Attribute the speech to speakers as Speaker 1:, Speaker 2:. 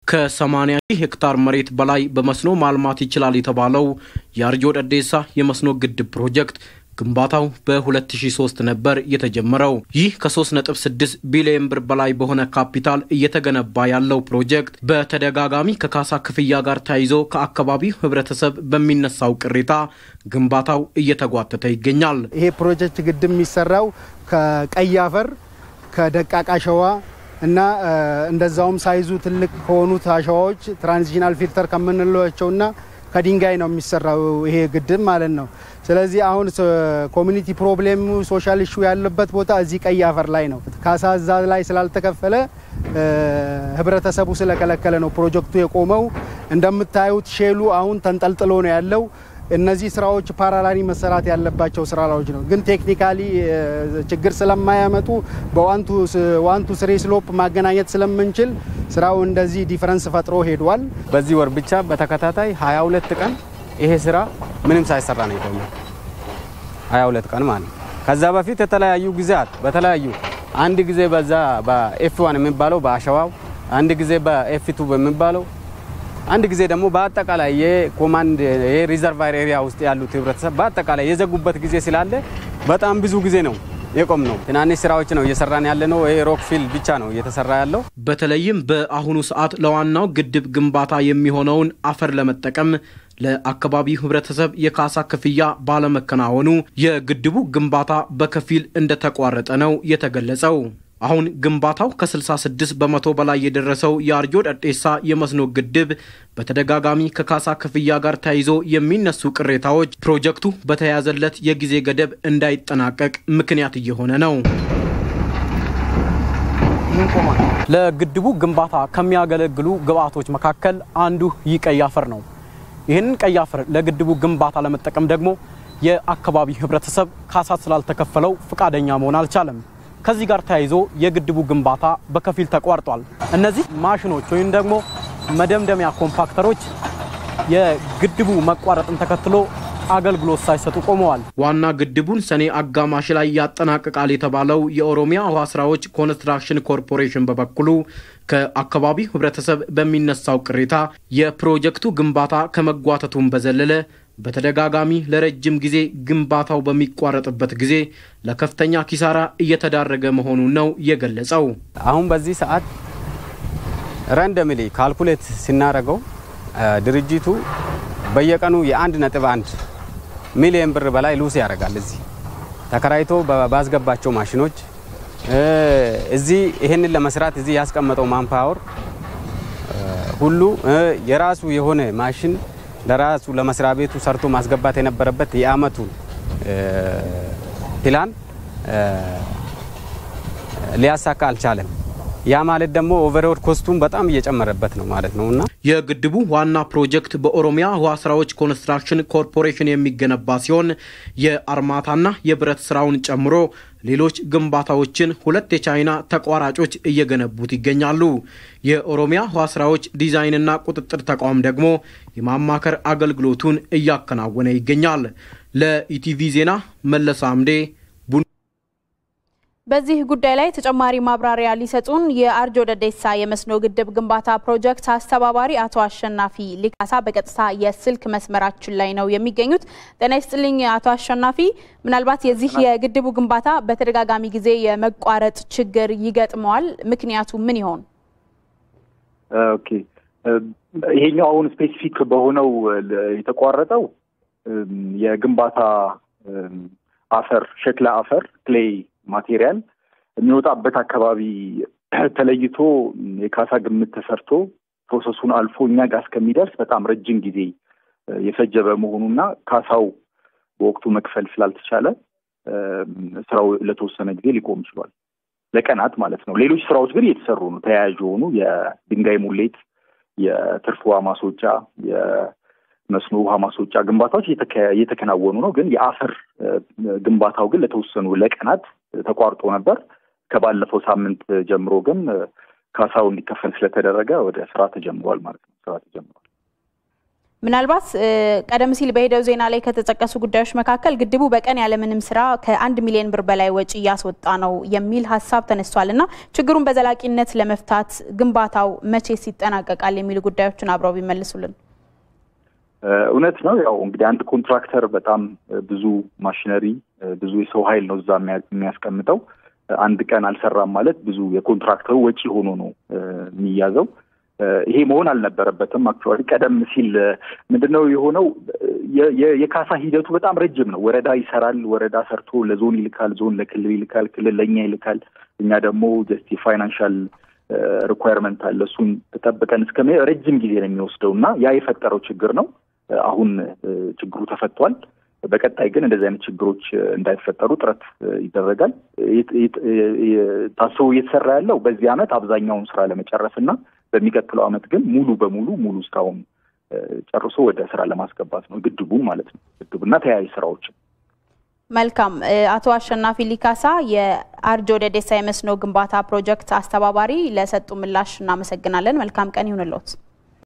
Speaker 1: ከ80 ሺህ ሄክታር መሬት በላይ በመስኖ ማልማት ይችላል የተባለው የአርጆ ደዴሳ የመስኖ ግድብ ፕሮጀክት ግንባታው በ2003 ነበር የተጀመረው። ይህ ከ3.6 ቢሊዮን ብር በላይ በሆነ ካፒታል እየተገነባ ያለው ፕሮጀክት በተደጋጋሚ ከካሳ ክፍያ ጋር ተያይዞ ከአካባቢው ሕብረተሰብ በሚነሳው ቅሬታ ግንባታው እየተጓተተ ይገኛል።
Speaker 2: ይሄ ፕሮጀክት ግድብ የሚሰራው ከቀይ አፈር ከደቃቅ አሸዋ እና እንደዛውም ሳይዙ ትልቅ ከሆኑት አሸዋዎች ትራንዚሽናል ፊልተር ከምንላቸውና ከድንጋይ ነው የሚሰራው ይሄ ግድብ ማለት ነው። ስለዚህ አሁን ኮሚኒቲ ፕሮብሌሙ ሶሻል ኢሹ ያለበት ቦታ እዚህ ቀይ አፈር ላይ ነው። ካሳ እዛ ላይ ስላልተከፈለ ህብረተሰቡ ስለከለከለ ነው ፕሮጀክቱ የቆመው። እንደምታዩት ሼሉ አሁን ተንጠልጥሎ ነው ያለው። እነዚህ ስራዎች ፓራላሊ መሰራት ያለባቸው ስራዎች ነው፣ ግን ቴክኒካሊ ችግር ስለማያመጡ በዋንቱ ስሪ ስሎፕ ማገናኘት ስለምንችል ስራው እንደዚህ ዲፈረንስ ፈጥሮ ሄዷል።
Speaker 3: በዚህ ወር ብቻ በተከታታይ 22 ቀን ይሄ ስራ ምንም ሳይሰራ ነው የቆየው። 22 ቀን ማለት ከዛ በፊት የተለያዩ ጊዜያት በተለያዩ አንድ ጊዜ በዛ በኤፍ ዋን የሚባለው በአሸዋው፣ አንድ ጊዜ በኤፍ ቱ በሚባለው አንድ ጊዜ ደግሞ በአጠቃላይ የኮማንድ የሪዘርቫር ኤሪያ ውስጥ ያሉት ህብረተሰብ በአጠቃላይ የዘጉበት ጊዜ ስላለ በጣም ብዙ ጊዜ ነው የቆም ነው። ትናንሽ ስራዎች ነው እየሰራን ያለ ነው። ይሄ ሮክፊል ብቻ ነው እየተሰራ ያለው።
Speaker 1: በተለይም በአሁኑ ሰዓት ለዋናው ግድብ ግንባታ የሚሆነውን አፈር ለመጠቀም ለአካባቢው ህብረተሰብ የካሳ ክፍያ ባለመከናወኑ የግድቡ ግንባታ በከፊል እንደተቋረጠ ነው የተገለጸው። አሁን ግንባታው ከ66 በመቶ በላይ የደረሰው የአርጆ ደዴሳ የመስኖ ግድብ በተደጋጋሚ ከካሳ ክፍያ ጋር ተያይዞ የሚነሱ ቅሬታዎች ፕሮጀክቱ በተያያዘለት የጊዜ ገደብ እንዳይጠናቀቅ ምክንያት እየሆነ ነው። ለግድቡ ግንባታ ከሚያገለግሉ ግብዓቶች መካከል አንዱ ይህ ቀይ አፈር ነው። ይህንን ቀይ አፈር ለግድቡ ግንባታ ለመጠቀም ደግሞ የአካባቢው ህብረተሰብ ካሳ ስላልተከፈለው ፈቃደኛ መሆን አልቻለም። ከዚህ ጋር ተያይዞ የግድቡ ግንባታ በከፊል ተቋርጧል። እነዚህ ማሽኖች ወይም ደግሞ መደምደሚያ ኮምፓክተሮች የግድቡ መቋረጥን ተከትሎ አገልግሎት ሳይሰጡ ቆመዋል። ዋና ግድቡን ሰኔ አጋማሽ ላይ ያጠናቅቃል የተባለው የኦሮሚያ ውሃ ስራዎች ኮንስትራክሽን ኮርፖሬሽን በበኩሉ ከአካባቢው ህብረተሰብ በሚነሳው ቅሬታ የፕሮጀክቱ ግንባታ ከመጓተቱም በዘለለ በተደጋጋሚ ለረጅም ጊዜ ግንባታው በሚቋረጥበት ጊዜ ለከፍተኛ ኪሳራ እየተዳረገ መሆኑን ነው የገለጸው።
Speaker 3: አሁን በዚህ ሰዓት ረንደምሊ ካልኩሌት ሲናረገው ድርጅቱ በየቀኑ የአንድ ነጥብ አንድ ሚሊዮን ብር በላይ ሉስ ያደርጋል። እዚህ ተከራይቶ ባስገባቸው ማሽኖች እዚህ ይህንን ለመስራት እዚህ ያስቀመጠው ማንፓወር ሁሉ የራሱ የሆነ ማሽን ለራሱ ለመስሪያ ቤቱ ሰርቶ ማስገባት የነበረበት የአመቱን ፕላን ሊያሳካ አልቻለም። ያ ማለት ደግሞ ኦቨርኦል ኮስቱን በጣም እየጨመረበት ነው ማለት ነው እና
Speaker 1: የግድቡ ዋና ፕሮጀክት በኦሮሚያ ውሃ ስራዎች ኮንስትራክሽን ኮርፖሬሽን የሚገነባ ሲሆን የአርማታና የብረት ስራውን ጨምሮ ሌሎች ግንባታዎችን ሁለት የቻይና ተቋራጮች እየገነቡት ይገኛሉ። የኦሮሚያ ውሃ ስራዎች ዲዛይንና ቁጥጥር ተቋም ደግሞ የማማከር አገልግሎቱን እያከናወነ ይገኛል። ለኢቲቪ ዜና መለሰ አምዴ
Speaker 4: በዚህ ጉዳይ ላይ ተጨማሪ ማብራሪያ ሊሰጡን የአርጆ ደዴሳ የመስኖ ግድብ ግንባታ ፕሮጀክት አስተባባሪ አቶ አሸናፊ ሊካሳ በቀጥታ የስልክ መስመራችን ላይ ነው የሚገኙት። ጤና ይስጥልኝ አቶ አሸናፊ። ምናልባት የዚህ የግድቡ ግንባታ በተደጋጋሚ ጊዜ የመቋረጥ ችግር ይገጥመዋል። ምክንያቱ ምን ይሆን?
Speaker 5: ኦኬ ይሄኛው አሁን ስፔሲፊክ በሆነው የተቋረጠው የግንባታ አፈር ሸክላ አፈር ክሌይ ማቴሪያል የሚወጣበት አካባቢ ተለይቶ የካሳ ግምት ተሰርቶ ፕሮሰሱን አልፎ እኛ ጋር እስከሚደርስ በጣም ረጅም ጊዜ የፈጀ በመሆኑና ካሳው በወቅቱ መክፈል ስላልተቻለ ስራው ለተወሰነ ጊዜ ሊቆም ችሏል። ለቀናት ማለት ነው። ሌሎች ስራዎች ግን እየተሰሩ ነው። ተያያዥ የሆኑ የድንጋይ ሙሌት፣ የትርፍ ውሃ ማስወጫ፣ የመስኖ ውሃ ማስወጫ ግንባታዎች እየተከናወኑ ነው። ግን የአፈር ግንባታው ግን ለተወሰኑ ለቀናት ተቋርጦ ነበር። ከባለፈው ሳምንት ጀምሮ ግን ካሳው እንዲከፈል ስለተደረገ ወደ ስራ ተጀምሯል ማለት ነው። ስራ ተጀምሯል።
Speaker 4: ምናልባት ቀደም ሲል በሄደው ዜና ላይ ከተጠቀሱ ጉዳዮች መካከል ግድቡ በቀን ያለምንም ስራ ከአንድ ሚሊዮን ብር በላይ ወጪ እያስወጣ ነው የሚል ሀሳብ ተነስቷል እና ችግሩን በዘላቂነት ለመፍታት ግንባታው መቼስ ይጠናቀቃል የሚሉ ጉዳዮችን አብረው ቢመልሱልን።
Speaker 5: እውነት ነው። ያው እንግዲህ አንድ ኮንትራክተር በጣም ብዙ ማሽነሪ፣ ብዙ የሰው ኃይል ነው እዛ የሚያስቀምጠው። አንድ ቀን አልሰራም ማለት ብዙ የኮንትራክተሩ ወጪ ሆኖ ነው የሚያዘው። ይሄ መሆን አልነበረበትም። አክቹዋሊ ቀደም ሲል ምንድነው የሆነው? የካሳ ሂደቱ በጣም ረጅም ነው። ወረዳ ይሰራል። ወረዳ ሰርቶ ለዞን ይልካል፣ ዞን ለክልል ይልካል፣ ክልል ለእኛ ይልካል። እኛ ደግሞ ጀስት የፋይናንሻል ሪኳየርመንት አለ። እሱን ተጠብቀን እስከ ረጅም ጊዜ ነው የሚወስደው እና ያ የፈጠረው ችግር ነው። አሁን ችግሩ ተፈቷል። በቀጣይ ግን እንደዚህ አይነት ችግሮች እንዳይፈጠሩ ጥረት ይደረጋል። ታስቦ እየተሰራ ያለው በዚህ ዓመት አብዛኛውን ስራ ለመጨረስ እና በሚቀጥለው ዓመት ግን ሙሉ በሙሉ ሙሉ ስራውን ጨርሶ ወደ ስራ ለማስገባት ነው፣ ግድቡ ማለት ነው። ግድቡና ተያያዥ ስራዎችን።
Speaker 4: መልካም። አቶ አሸናፊ ሊካሳ የአርጆ ደዴሳ የመስኖ ግንባታ ፕሮጀክት አስተባባሪ ለሰጡ ምላሽ እናመሰግናለን። መልካም ቀን ይሁንልዎት።